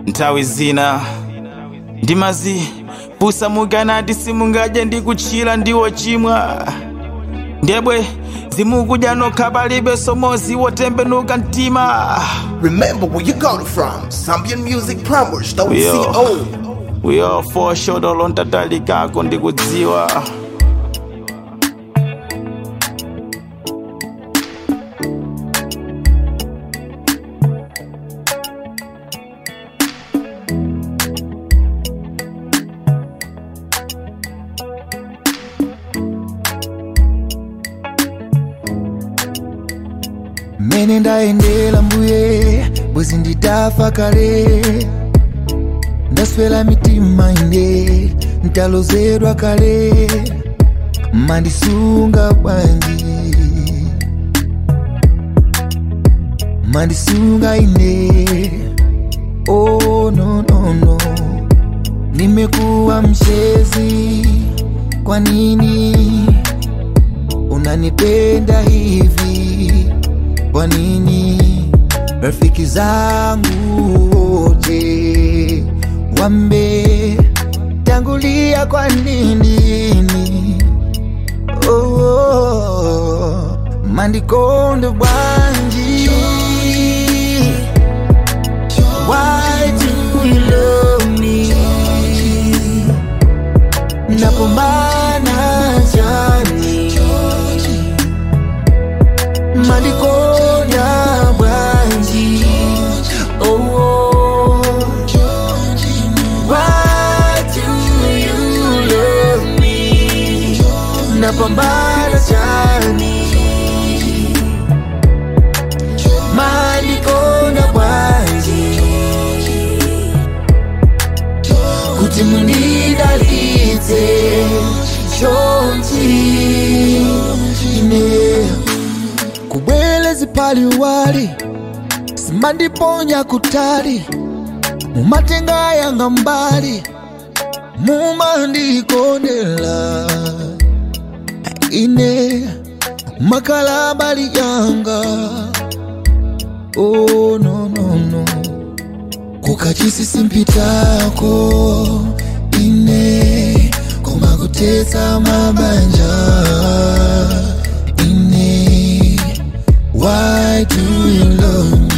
nthawi zina ndimazi pusamukana simungadye ndi kutchira ndiwo chimwa ndebwe zimukudya nokha palibe somozi wotembenuka mtima Remember where you got it from. Zambian Music Plumbers, don't Yo. CO. we all for shodolo ntatalikako ndikudziwa mene ndayendera mbuye bwezi nditafa kale ndaswera mitima ine ntalozedwa kale mandisunga bwanji mandisunga ine oh, no, no, no. nimekuwa mchezi kwa nini unanipenda hivi kwa nini rafiki zangu wote wametangulia kwa nini oh, oh, mandikondo bwanji Why do you love me? Napambana jani Malikonya bwanji Oh, oh. Why do you love me? Napambana jani Malikonya bwanji kuti munidalitse chonchi ine kubwelezi pali wali simandiponya kutali mumatenga yanga mbali mumandikondela ine makala bali yanga oh, no, no, no kukachisi simpitako ine kumakutetsa mabanja ine why do you love me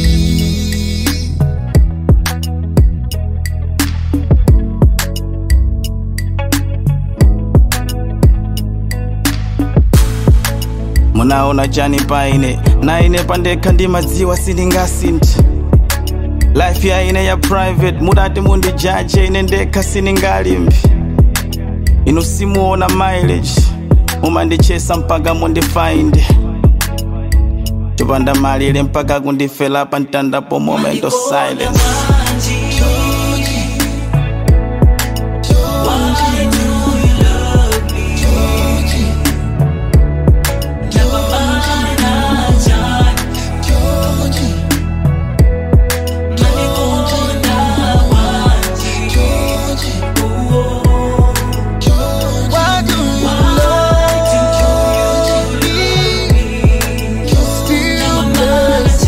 munaona chani paine naine pandekha ndimadziwa sindingasinthe life ya ine ya private mudati mundijaje ine ndekha siningalimbi inu simuona mileage mumandichesa mpaka mundifainde chopanda malire mpaka kundifela pa mtandapo moment of silence Why do you love me? Still mess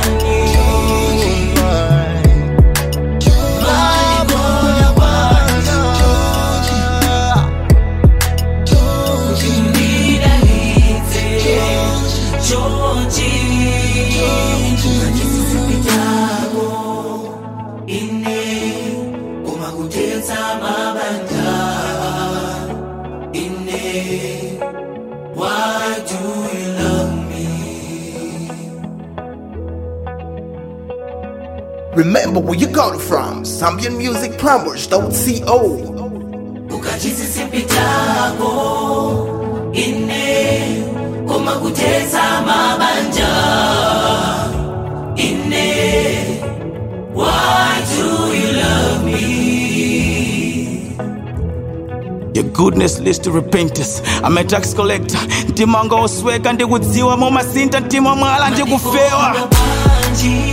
Remember where you got it from. Zambian Music Plumbers, don't CO. ukachisisipitako ine koma kutetsa mabanja ine why do you love me your goodness leads to repentance i'm a tax collector mtima wanga osweka ndikudziwa momasinta mtima mwala ndikufewa Panji